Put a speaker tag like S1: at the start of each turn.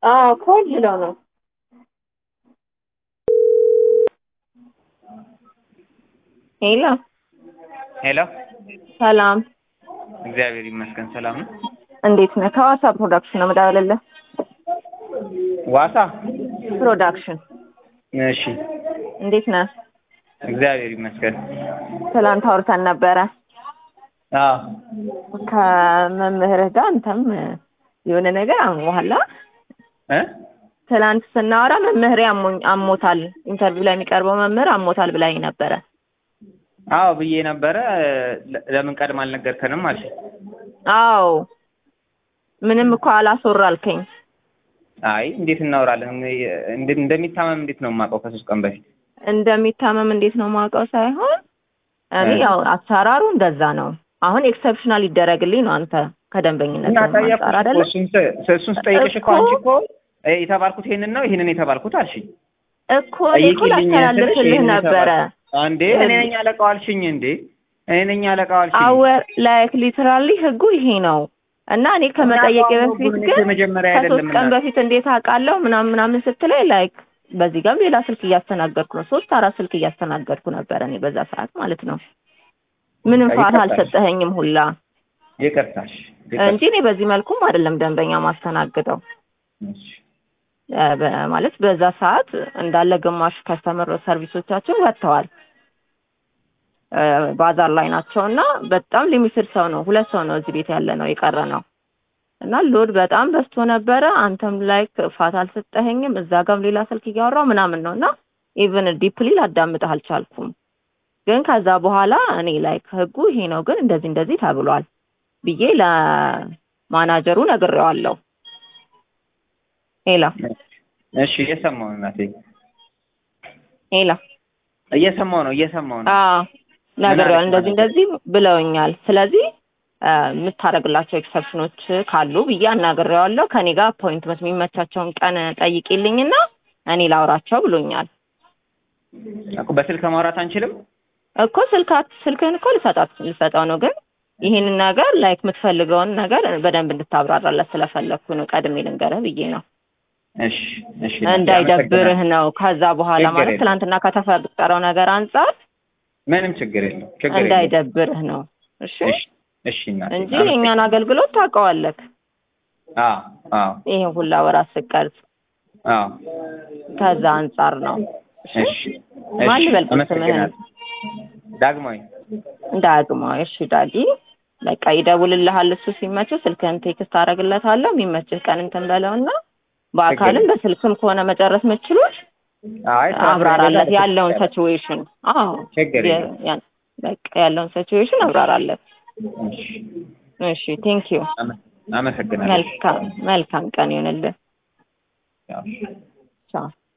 S1: አዎ ኮል ብለው ነው። ሄሎ
S2: ሄሎ
S1: ሰላም፣
S2: እግዚአብሔር ይመስገን ሰላም ነው።
S1: እንዴት ነህ? ከሐዋሳ ፕሮዳክሽን ነው የምደውልልህ።
S2: ዋሳ
S1: ፕሮዳክሽን
S2: እሺ፣
S1: እንዴት ነህ?
S2: እግዚአብሔር ይመስገን።
S1: ትላንት አውርተን ነበረ
S2: አዎ
S1: ከመምህርህ ጋር አንተም የሆነ ነገር አሞሃል።
S2: እ
S1: ትላንት ስናወራ መምህሬ አሞኝ አሞታል፣ ኢንተርቪው ላይ የሚቀርበው መምህር አሞታል ብላኝ ነበረ።
S2: አዎ ብዬ ነበረ። ለ- ለምን ቀድም አልነገርከንም አልሽ?
S1: አዎ ምንም እኮ አላስወራልከኝ።
S2: አይ እንዴት እናወራለን? እንደ- እንደሚታመም እንዴት ነው የማውቀው? ከሶስት ቀን በፊት
S1: እንደሚታመም እንዴት ነው ማውቀው ሳይሆን እኔ
S2: እ።
S1: ያው አሰራሩ እንደዛ ነው። አሁን ኤክሰፕሽናል ይደረግልኝ ነው አንተ ከደንበኝነት
S2: እና
S1: አንጻር
S2: ጠየቅኩሽ እኮ
S1: አይደለ?
S2: እሱን ስ- እሱን ስጠይቅሽ እኮ
S1: እኮ-
S2: አንቺ እኮ እ የተባልኩት ይሄንን ነው ይሄንን የተባልኩት አልሽኝ።
S1: እኮ እኔ እኮ
S2: ጠይቂልኝ ስልሽ
S1: ላስተላልፍልህ
S2: ይሄንን
S1: ነበረ።
S2: የተባልኩት። እንዴ እኔ ነኝ አለቃው አልሽኝ እንዴ? እኔ ነኝ አለቃው አልሽኝ።
S1: አወር ላይክ ሊትራሊ ህጉ ይሄ ነው እና እኔ ከመጠየቄ
S2: እና
S1: በፊት
S2: ህጉን
S1: ግን
S2: የመጀመሪያ
S1: ከሶስት
S2: አይደለም
S1: ቀን
S2: እና-
S1: በፊት እንዴት አውቃለሁ ምናምን ምናምን ስትለኝ ላይክ በዚህ ጋርም ሌላ ስልክ እያስተናገድኩ ነው። ሶስት አራት ስልክ እያስተናገድኩ ነበረ እኔ በዛ ሰዓት ማለት ነው። ምንም ፋታ
S2: ይቅርታሽ።
S1: አልሰጠኸኝም ሁላ
S2: ይቅርታሽ
S1: እንጂ እኔ በዚህ መልኩም አይደለም ደንበኛ ማስተናግደው
S2: እሺ።
S1: እ በ- ማለት በዛ ሰዓት እንዳለ ግማሽ ከስተመር ሰርቪሶቻችን ወጥተዋል እ ባዛር ላይ ናቸው እና በጣም ሊሚትድ ሰው ነው። ሁለት ሰው ነው እዚህ ቤት ያለ ነው የቀረ ነው እና ሎድ በጣም በዝቶ ነበረ። አንተም ላይ ፋታ አልሰጠኸኝም። እዛ ጋም ሌላ ስልክ እያወራው ምናምን ነው እና ኢቨን ዲፕሊ ላዳምጥህ አልቻልኩም። ግን ከዛ በኋላ እኔ ላይ ህጉ ይሄ ነው ግን እንደዚህ እንደዚህ ተብሏል ብዬ ለማናጀሩ ነግሬዋለሁ። ሄላ
S2: እሺ እየሰማሁ ነው እናቴ፣
S1: ሄላ
S2: እየሰማሁ ነው እየሰማሁ ነው።
S1: አዎ ነግሬዋለሁ።
S2: አለች
S1: እንደዚህ
S2: ማለት?
S1: እንደዚህ ብለውኛል። ስለዚህ አ፣ የምታደርግላቸው ኤክሰፕሽኖች ካሉ ብዬ አናግሬዋለሁ። ከኔ ጋር አፖይንትመንት የሚመቻቸውን ቀን ጠይቂልኝና እኔ ላውራቸው ብሎኛል
S2: እኮ በስልክ ማውራት አንችልም?
S1: እኮ ስልካት ስልክህን እኮ ልሰጣት ልሰጠው ነው ግን ይህንን ነገር ላይክ የምትፈልገውን ነገር በደንብ እንድታብራራለት ስለፈለግኩ ነው ቀድሜ ልንገርህ ብዬ ነው
S2: እሺ እሺ እናቴ፣
S1: እንዳይደብርህ ነው። ከዛ በኋላ
S2: ችግር
S1: ማለት
S2: የለም።
S1: ትናንትና ከተፈጠረው ነገር አንጻር
S2: ምንም ችግር የለም ችግር የለም።
S1: እንዳይደብርህ ነው እሺ
S2: እሺ እሺ እናቴ፣
S1: እንጂ የእኛን አገልግሎት ታውቀዋለህ።
S2: አዎ አዎ
S1: ይሄን ሁላ ወራት ስቀርጽ
S2: አዎ
S1: ከዛ አንጻር ነው። እሺ
S2: እሺ
S1: ማን
S2: እሺ፣
S1: ልበል ስምህን?
S2: አመሰግናለሁ። ዳግማዊ
S1: ዳግማ እሺ ዳጊ በቃ ይደውልልሃል። እሱ ሲመችህ ስልክህን ቴክስት አደርግለታለሁ። የሚመችህ ቀን እንትን በለውና በአካልም በስልክም ከሆነ መጨረስ የምትችሉት
S2: አይ ስራ
S1: አብራራለት
S2: ስለሌለ
S1: ያለውን ሲቹዌሽን። አዎ
S2: ችግር
S1: የ-
S2: የለም።
S1: ያን- በቃ ያለውን ሲቹዌሽን አብራራለት።
S2: እሺ
S1: እሺ ቴንክ ዩ።
S2: አመ- አመሰግናለሁ።
S1: መልካም መልካም ቀን ይሁንልህ።
S2: ያው
S1: ቻው